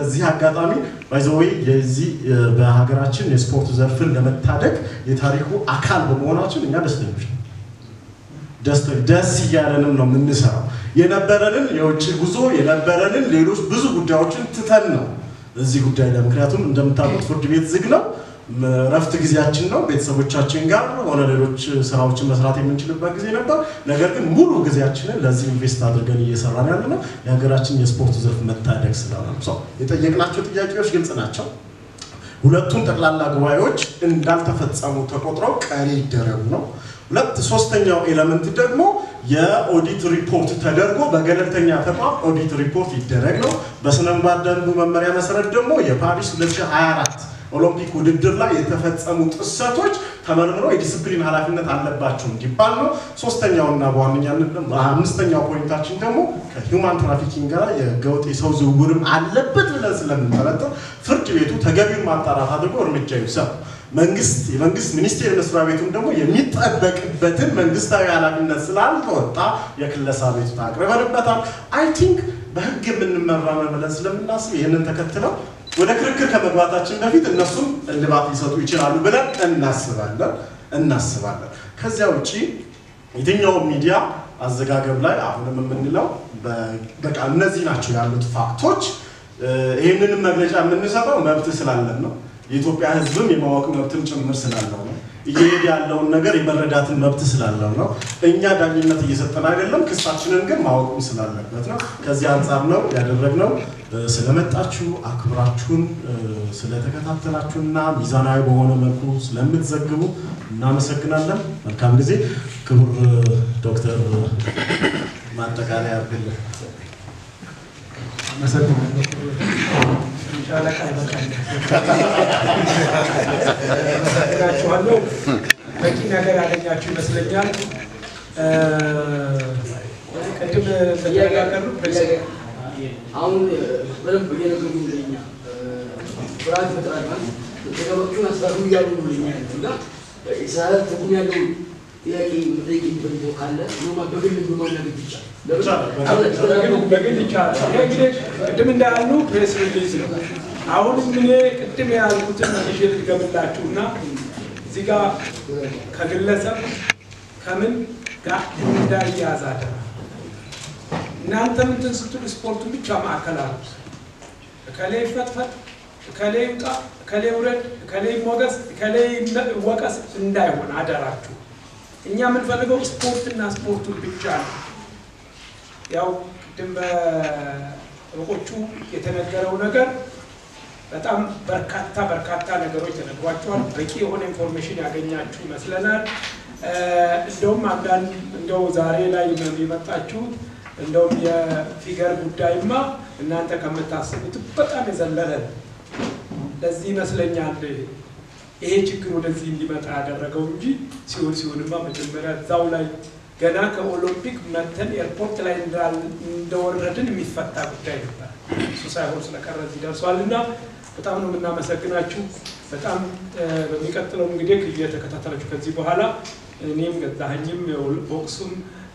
እዚህ አጋጣሚ ባይዘወይ የዚህ በሀገራችን የስፖርት ዘርፍን ለመታደግ የታሪኩ አካል በመሆናችን እኛ ደስተኞች ነው። ደስ እያለንም ነው የምንሰራው። የነበረንን የውጭ ጉዞ የነበረንን ሌሎች ብዙ ጉዳዮችን ትተን ነው እዚህ ጉዳይ ላይ ምክንያቱም እንደምታውቁት ፍርድ ቤት ዝግ ነው። እረፍት ጊዜያችን ነው። ቤተሰቦቻችን ጋር ሆነ ሌሎች ስራዎችን መስራት የምንችልበት ጊዜ ነበር። ነገር ግን ሙሉ ጊዜያችንን ለዚህ ኢንቨስት አድርገን እየሰራን ያለ ነው የሀገራችን የስፖርት ዘርፍ መታደግ ስለሆነ ነው። የጠየቅናቸው ጥያቄዎች ግልጽ ናቸው። ሁለቱም ጠቅላላ ጉባኤዎች እንዳልተፈጸሙ ተቆጥረው ቀሪ ይደረጉ ነው። ሁለት ሶስተኛው ኤለመንት ደግሞ የኦዲት ሪፖርት ተደርጎ በገለልተኛ ተቋም ኦዲት ሪፖርት ይደረግ ነው። በስነ ምግባር ደንቡ መመሪያ መሰረት ደግሞ የፓሪስ 2024 ኦሎምፒክ ውድድር ላይ የተፈጸሙ ጥሰቶች ተመርምረው የዲስፕሊን ኃላፊነት አለባቸው እንዲባል ነው። ሶስተኛውና በዋነኛነት አምስተኛው ፖይንታችን ደግሞ ከሂውማን ትራፊኪንግ ጋር የህገወጥ የሰው ዝውውርም አለበት ብለን ስለምንጠረጥር ፍርድ ቤቱ ተገቢውን ማጣራት አድርጎ እርምጃ ይውሰድ። መንግስት የመንግስት ሚኒስቴር መስሪያ ቤቱም ደግሞ የሚጠበቅበትን መንግስታዊ ኃላፊነት ስላልተወጣ የክለሳ ቤቱን አቅርበንበታል። አይ ቲንክ በህግ የምንመራ ነው ብለን ስለምናስብ ይህንን ተከትለው ወደ ክርክር ከመግባታችን በፊት እነሱም እልባት ሊሰጡ ይችላሉ ብለን እናስባለን እናስባለን። ከዚያ ውጭ የትኛውም ሚዲያ አዘጋገብ ላይ አሁንም የምንለው በቃ እነዚህ ናቸው ያሉት ፋክቶች። ይህንንም መግለጫ የምንሰጠው መብት ስላለን ነው። የኢትዮጵያ ሕዝብም የማወቅ መብትም ጭምር ስላለው ነው። እየሄደ ያለውን ነገር የመረዳትን መብት ስላለው ነው። እኛ ዳኝነት እየሰጠን አይደለም፣ ክሳችንን ግን ማወቅም ስላለበት ነው። ከዚህ አንጻር ነው ያደረግነው። ስለመጣችሁ አክብራችሁን ስለተከታተላችሁና ሚዛናዊ በሆነ መልኩ ስለምትዘግቡ እናመሰግናለን። መልካም ጊዜ። ክቡር ዶክተር ማጠቃለያ ያርግልን። ሻለቃ ይበቃል። አመሰግናችኋለሁ። በቂ ነገር ያገኛችሁ ይመስለኛል። ቅድም ተነጋገሩ አሁን በደንብ እየነገሩ ለኛ ፍርሃት ይፈጥራል ማለት ተገባችሁን አስታሩ እያሉ ነው ለኛ እና ኢሳያስ ትርጉም ያለው ጥያቄ መጠየቅ የሚፈልገው ካለ ኖማ በግል በማናገር ይቻላል። በግል ይቻላል። ይሄ እንግዲህ ቅድም እንዳሉ ፕሬስ ሪሊዝ ነው። አሁንም እኔ ቅድም ያልኩትን ይዤ ልድገምላችሁና እዚህ ጋር ከግለሰብ ከምን ጋር እንዳያዝ አደራ። እናንተ ምንትን ስትሉ ስፖርቱን ብቻ ማዕከል አሉ። እከሌ ይፈትፈት፣ እከሌ ይውጣ፣ እከሌ ውረድ፣ እከሌ ይሞገስ፣ እከሌ ይወቀስ እንዳይሆን አደራችሁ። እኛ የምንፈልገው ስፖርትና ስፖርቱን ብቻ ነው። ያው ቅድም በጠበቆቹ የተነገረው ነገር በጣም በርካታ በርካታ ነገሮች ተነግሯቸዋል። በቂ የሆነ ኢንፎርሜሽን ያገኛችሁ ይመስለናል። እንደውም አንዳንድ እንደው ዛሬ ላይ የመጣችሁት እንደውም የፊገር ጉዳይማ እናንተ ከምታስቡት በጣም የዘለለ ነው። ለዚህ ይመስለኛል ይሄ ችግር ወደዚህ እንዲመጣ ያደረገው እንጂ ሲሆን ሲሆንማ መጀመሪያ እዛው ላይ ገና ከኦሎምፒክ መተን ኤርፖርት ላይ እንደወረድን የሚፈታ ጉዳይ ነበር። እሱ ሳይሆን ስለቀረ እዚህ ደርሷል እና በጣም ነው የምናመሰግናችሁ። በጣም በሚቀጥለው እንግዲህ እየተከታተላችሁ ከዚህ በኋላ እኔም ገዛኸኝም ቦክሱም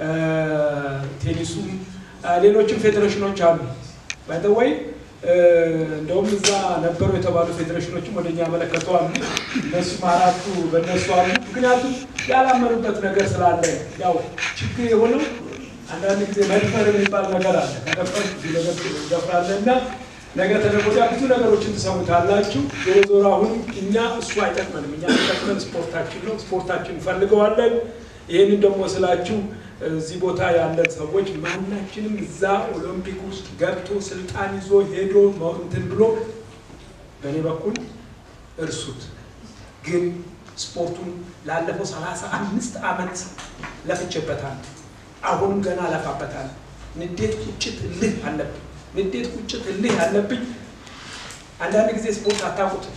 ቴኒሱም ሌሎችም ፌዴሬሽኖች አሉ ባይተወይ እንደውም እዛ ነበሩ የተባሉ ፌዴሬሽኖችም ወደኛ ያመለከተዋል። እነሱም አራቱ በእነሱ አሉ። ምክንያቱም ያላመኑበት ነገር ስላለ ያው ችግር የሆነው አንዳንድ ጊዜ መድፈር የሚባል ነገር አለ። ከደፈር ብዙ ነገር ደፍራለ እና ነገ ተነገ ወዲያ ብዙ ነገሮችን ትሰሙታላችሁ። ዞሮ ዞሮ አሁን እኛ እሱ አይጠቅመንም። እኛ የሚጠቅመን ስፖርታችን ነው። ስፖርታችን እንፈልገዋለን። ይህንን ደግሞ ስላችሁ እዚህ ቦታ ያለን ሰዎች ማናችንም እዛ ኦሎምፒክ ውስጥ ገብቶ ስልጣን ይዞ ሄዶ እንትን ብሎ በእኔ በኩል እርሱት። ግን ስፖርቱን ላለፈው ሰላሳ አምስት ዓመት ለፍቼበታል። አሁንም ገና አለፋበታል። ንዴት፣ ቁጭት፣ እልህ አለብኝ። ንዴት፣ ቁጭት፣ እልህ አለብኝ። አንዳንድ ጊዜ ስፖርት አታውቁትም።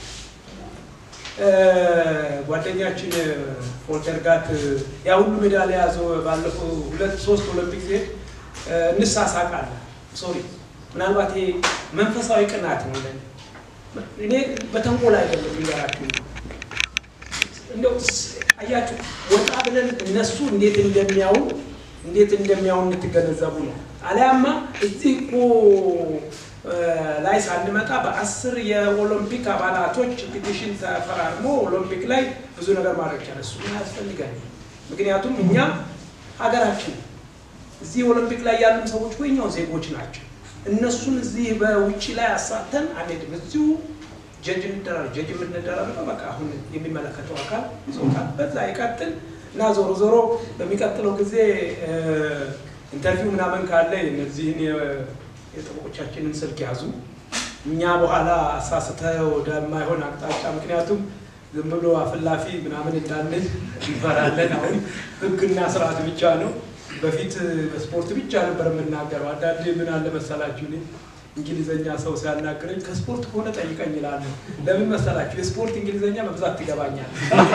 ጓደኛችን ፎልተርጋት ያ ሁሉ ሜዳሊያ ያዘ ባለፈው ሁለት ሶስት ኦሎምፒክ ጊዜ እንሳሳቃለን። ሶሪ ምናልባት ይሄ መንፈሳዊ ቅናት ነው። እኔ በተንኮል አይደለም የሚገራችሁ እንደው አያችሁ ወጣ ብለን እነሱ እንዴት እንደሚያው እንዴት እንደሚያው እንድትገነዘቡ ነው። አሊያማ እዚህ እኮ ላይ ሳንመጣ በአስር የኦሎምፒክ አባላቶች ፒቲሽን ተፈራርሞ ኦሎምፒክ ላይ ብዙ ነገር ማድረግ ቻለ። እሱ ግን ያስፈልጋል። ምክንያቱም እኛ ሀገራችን እዚህ ኦሎምፒክ ላይ ያሉ ሰዎች ወኛው ዜጎች ናቸው። እነሱን እዚህ በውጭ ላይ አሳተን አንሄድም። እዚሁ ጀጅ እንደራር ጀጅ የምንደራረገው በቃ አሁን የሚመለከተው አካል ይዞታል፣ በዛ ይቀጥል እና ዞሮ ዞሮ በሚቀጥለው ጊዜ ኢንተርቪው ምናምን ካለ እነዚህን የጠበቆቻችንን ስልክ ያዙ። እኛ በኋላ አሳስተ ወደማይሆን አቅጣጫ ምክንያቱም ዝም ብሎ አፍላፊ ምናምን እንዳንል እንፈራለን። አሁን ሕግና ስርዓት ብቻ ነው። በፊት በስፖርት ብቻ ነበር የምናገረው። አንዳንዴ ምን አለ መሰላችሁ እኔ እንግሊዘኛ ሰው ሲያናግረኝ ከስፖርት ከሆነ ጠይቀኝ ይላሉ። ለምን መሰላችሁ? የስፖርት እንግሊዘኛ በብዛት ትገባኛል።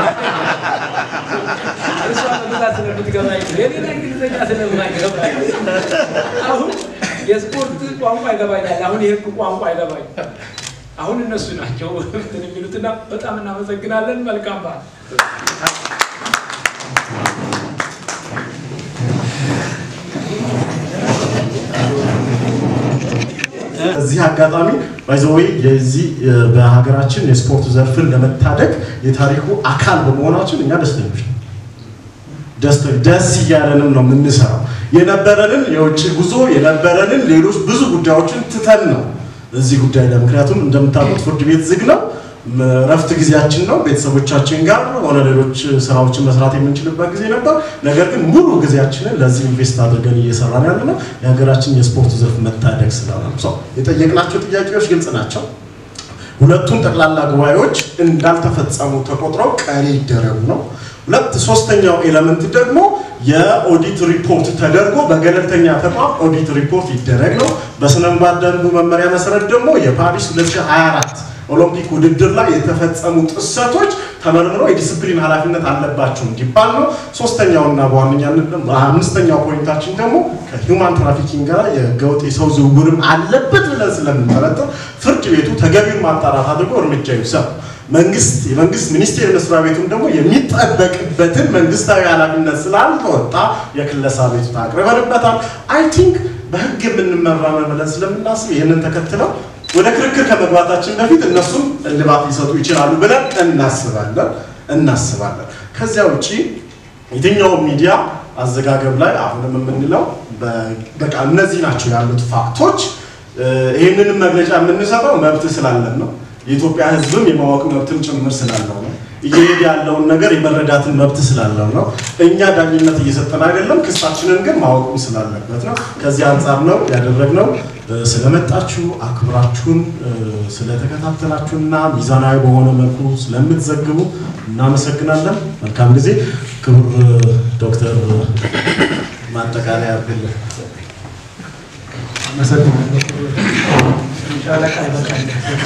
እሷ በብዛት ስለምትገባኝ የሌላ እንግሊዘኛ ስለማይገባኝ አሁን የስፖርት ቋንቋ ይገባኛል። አሁን የህግ ቋንቋ ይገባኝ። አሁን እነሱ ናቸው እንትን የሚሉትና በጣም እናመሰግናለን። መልካም በዓል። እዚህ አጋጣሚ ባይዘወይ የዚህ በሀገራችን የስፖርት ዘርፍን ለመታደግ የታሪኩ አካል በመሆናችን እኛ ደስተኞች ነው። ደስ እያለንም ነው የምንሰራው። የነበረንን የውጭ ጉዞ የነበረንን ሌሎች ብዙ ጉዳዮችን ትተን ነው እዚህ ጉዳይ ላይ ምክንያቱም እንደምታውቁት ፍርድ ቤት ዝግ ነው። እረፍት ጊዜያችን ነው። ቤተሰቦቻችን ጋር ሆነ ሌሎች ስራዎችን መስራት የምንችልበት ጊዜ ነበር። ነገር ግን ሙሉ ጊዜያችንን ለዚህ ኢንቨስት አድርገን እየሰራን ያለ ነው የሀገራችን የስፖርት ዘርፍ መታደግ ስለሆነ ነው። የጠየቅናቸው ጥያቄዎች ግልጽ ናቸው። ሁለቱም ጠቅላላ ጉባኤዎች እንዳልተፈጸሙ ተቆጥረው ቀሪ ይደረጉ ነው። ሁለት ሶስተኛው ኤለመንት ደግሞ የኦዲት ሪፖርት ተደርጎ በገለልተኛ ተቋም ኦዲት ሪፖርት ይደረግ ነው። በስነ ምግባር ደንቡ መመሪያ መሰረት ደግሞ የፓሪስ 2024 ኦሎምፒክ ውድድር ላይ የተፈጸሙ ጥሰቶች ተመርምረው የዲስፕሊን ኃላፊነት አለባቸው እንዲባል ነው። ሶስተኛውና በዋነኛነት አምስተኛው ፖይንታችን ደግሞ ከሂውማን ትራፊኪንግ ጋር የህገወጥ የሰው ዝውውርም አለበት ብለን ስለምንጠረጥር ፍርድ ቤቱ ተገቢውን ማጣራት አድርጎ እርምጃ ይውሰድ። መንግስት የመንግስት ሚኒስቴር መስሪያ ቤቱም ደግሞ የሚጠበቅበትን መንግስታዊ ኃላፊነት ስላልተወጣ የክለሳ ቤቱታ አቅርበንበታል። አይ ቲንክ በህግ የምንመራ ነው ብለን ስለምናስብ ይህንን ተከትለው ወደ ክርክር ከመግባታችን በፊት እነሱም እልባት ሊሰጡ ይችላሉ ብለን እናስባለን እናስባለን። ከዚያ ውጪ የትኛውም ሚዲያ አዘጋገብ ላይ አሁንም የምንለው በቃ እነዚህ ናቸው ያሉት ፋክቶች። ይህንንም መግለጫ የምንሰጠው መብት ስላለን ነው። የኢትዮጵያ ሕዝብም የማወቅ መብትም ጭምር ስላለው ነው። እየሄድ ያለውን ነገር የመረዳትን መብት ስላለው ነው። እኛ ዳኝነት እየሰጠን አይደለም፣ ክሳችንን ግን ማወቅም ስላለበት ነው። ከዚህ አንጻር ነው ያደረግነው። ስለመጣችሁ አክብራችሁን ስለተከታተላችሁና ሚዛናዊ በሆነ መልኩ ስለምትዘግቡ እናመሰግናለን። መልካም ጊዜ። ክቡር ዶክተር ማጠቃለያ አድርግልን። ሻለቃ ይበቃል።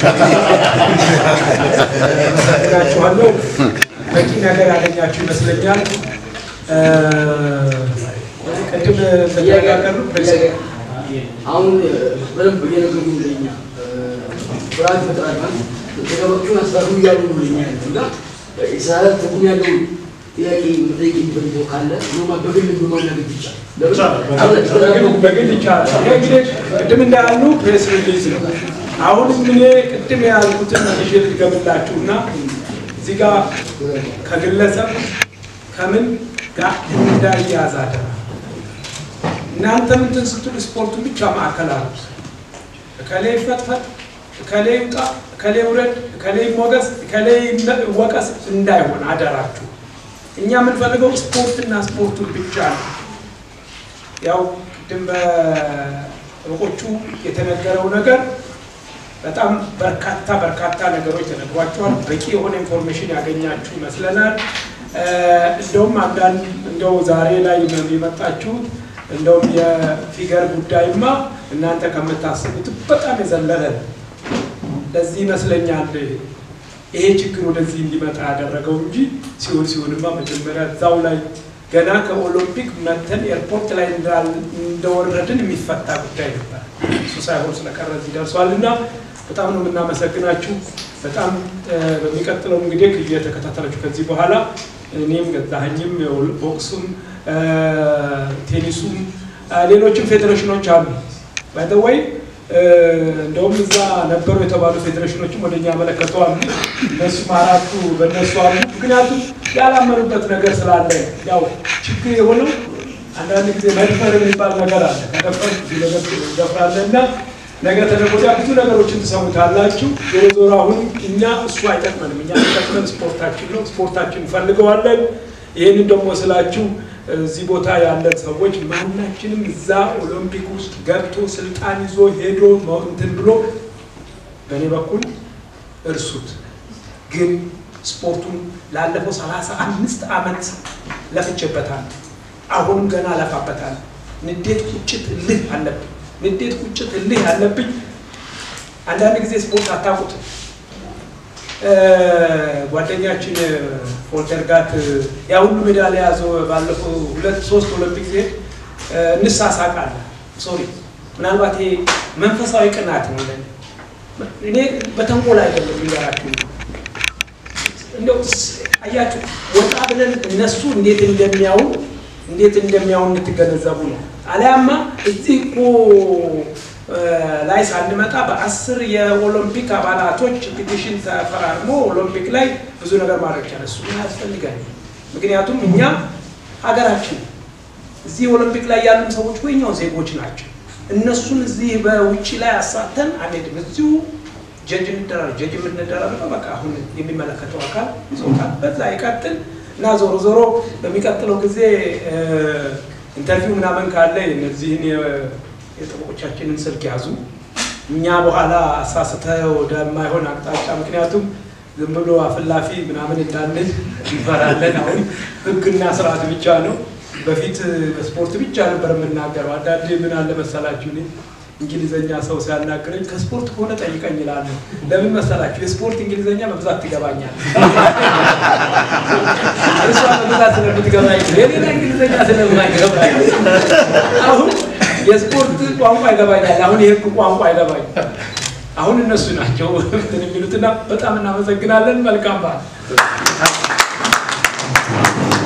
አመሰግናችኋለሁ። በቂ ነገር ያገኛችሁ ይመስለኛል። ቅድም ተነጋገሩ አሁን በደንብ እየነገሩ ለኛ ፍርሃት ይፈጥራል ማለት ተገባችሁን አስታሩ እያሉ ነው ለኛ ያለው እና ኢሳያስ ትርጉም ያለው ጥያቄ መጠየቅ የሚፈልገው ካለ ኖማ በግል በማናገር ይቻላል። በግል ይቻላል። ይሄ እንግዲህ ቅድም እንዳሉ ፕሬስ ሪሊዝ ነው። አሁንም እኔ ቅድም ያልኩትን ይዤ ልድገምላችሁ እና እዚህ ጋር ከግለሰብ ከምን ጋር እንዳያዝ አደራ። እናንተ ምንትን ስትሉ ስፖርቱን ብቻ ማዕከል አሉ። እከሌ ይፈትፈት፣ እከሌ ይውጣ፣ እከሌ ውረድ፣ እከሌ ይሞገስ፣ እከሌ ይወቀስ እንዳይሆን አደራችሁ። እኛ የምንፈልገው ስፖርትና ስፖርቱን ብቻ ነው። ያው ቅድም በጠበቆቹ የተነገረው ነገር በጣም በርካታ በርካታ ነገሮች ተነግሯቸዋል። በቂ የሆነ ኢንፎርሜሽን ያገኛችሁ ይመስለናል። እንደውም አንዳንድ እንደው ዛሬ ላይ የመጣችሁት እንደውም የፊገር ጉዳይማ እናንተ ከምታስቡት በጣም የዘለለ ነው። ለዚህ ይመስለኛል ይሄ ችግር ወደዚህ እንዲመጣ ያደረገው እንጂ ሲሆን ሲሆንማ መጀመሪያ እዛው ላይ ገና ከኦሎምፒክ መተን ኤርፖርት ላይ እንደወረድን የሚፈታ ጉዳይ ነበር። እሱ ሳይሆን ስለቀረ እዚህ ደርሷል እና በጣም ነው የምናመሰግናችሁ። በጣም በሚቀጥለው እንግዲህ እየተከታተላችሁ ከዚህ በኋላ እኔም ገዛኸኝም ቦክሱም ቴኒሱም ሌሎችም ፌዴሬሽኖች አሉ። ባይተወይ እንደውም እዛ ነበሩ የተባሉ ፌዴሬሽኖችም ወደ እኛ ያመለከተዋል። እነሱም አራቱ በእነሱ አሉ። ምክንያቱም ያላመኑበት ነገር ስላለ ያው ችግር የሆነው አንዳንድ ጊዜ መድፈር የሚባል ነገር አለ። ከደፈር ብዙ ነገር ትደፍራለህ እና ነገ ተነገ ወዲያ ብዙ ነገሮችን ትሰሙታላችሁ። ዞሮ ዞሮ አሁን እኛ እሱ አይጠቅመንም። እኛ የሚጠቅመን ስፖርታችን ነው። ስፖርታችን እንፈልገዋለን። ይህንን ደግሞ ስላችሁ እዚህ ቦታ ያለን ሰዎች ማናችንም እዛ ኦሎምፒክ ውስጥ ገብቶ ስልጣን ይዞ ሄዶ እንትን ብሎ በእኔ በኩል እርሱት። ግን ስፖርቱን ላለፈው ሰላሳ አምስት ዓመት ለፍቼበታል። አሁንም ገና ለፋበታል። ንዴት፣ ቁጭት፣ እልህ አለብኝ። ንዴት፣ ቁጭት፣ እልህ አለብኝ። አንዳንድ ጊዜ ስፖርት አታውቁትም። ጓደኛችን ፎልተርጋት ያ ሁሉ ሜዳሊያ ያዘው ባለፈው ሁለት ሶስት ኦሎምፒክ ጊዜ እንሳሳቃለን። ሶሪ ምናልባት ይሄ መንፈሳዊ ቅናት ነው። ለእኔ እኔ በተንኮል አይደለም የሚገራችሁ እንደው አያችሁ ወጣ ብለን እነሱ እንዴት እንደሚያዩ እንዴት እንደሚያዩ እንድትገነዘቡ ነው። አሊያማ እዚህ እኮ ላይ ሳንመጣ በአስር የኦሎምፒክ አባላቶች ፒቲሽን ተፈራርሞ ኦሎምፒክ ላይ ብዙ ነገር ማድረግ ቻለ። እሱ ያስፈልጋል። ምክንያቱም እኛ ሀገራችን እዚህ ኦሎምፒክ ላይ ያሉ ሰዎች ወኛው ዜጎች ናቸው። እነሱን እዚህ በውጭ ላይ አሳተን አንሄድም። እዚሁ ጀጅ እንደራር ጀጅ የምንደራረገው በቃ አሁን የሚመለከተው አካል ይዞታል፣ በዛ ይቀጥል እና ዞሮ ዞሮ በሚቀጥለው ጊዜ ኢንተርቪው ምናምን ካለ እነዚህን የጠበቆቻችንን ስልክ ያዙ። እኛ በኋላ አሳስተ ወደማይሆን አቅጣጫ ምክንያቱም ዝም ብሎ አፍላፊ ምናምን እንዳንል እንፈራለን። አሁን ሕግና ስርዓት ብቻ ነው። በፊት በስፖርት ብቻ ነበር የምናገረው። አንዳንዴ ምን አለ መሰላችሁ እኔ እንግሊዘኛ ሰው ሲያናግረኝ ከስፖርት ከሆነ ጠይቀኝ ይላለሁ። ለምን መሰላችሁ? የስፖርት እንግሊዘኛ በብዛት ትገባኛል። እሷ በብዛት ስለምትገባኝ የሌላ እንግሊዘኛ ስለማይገባኝ አሁን የስፖርት ቋንቋ ይገባኛል። አሁን የህግ ቋንቋ አይገባኝ። አሁን እነሱ ናቸው እንትን የሚሉትና በጣም እናመሰግናለን። መልካም በዓል።